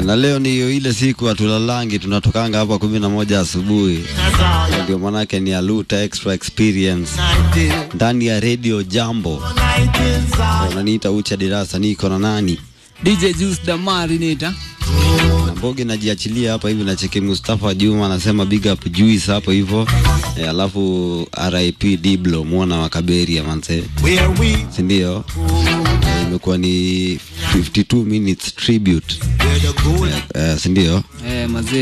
Eh, na leo ni ile siku hatulalangi, tunatokanga hapa kumi na moja asubuhi, Na ndio manake ni Aluta Extra Experience ndani ya Radio Jambo. Unaniita Ucha Dirasa, niko na nani DJ Juice Damari nita na Mboge, najiachilia hapa hivi, nacheki Mustafa Juma anasema big up Juice hapo hivyo eh, alafu RIP Diblo mwana wa Kaberia manze, si ndio? Eh, imekuwa ni 52 minutes tribute eh, eh, si ndio? eh, mazee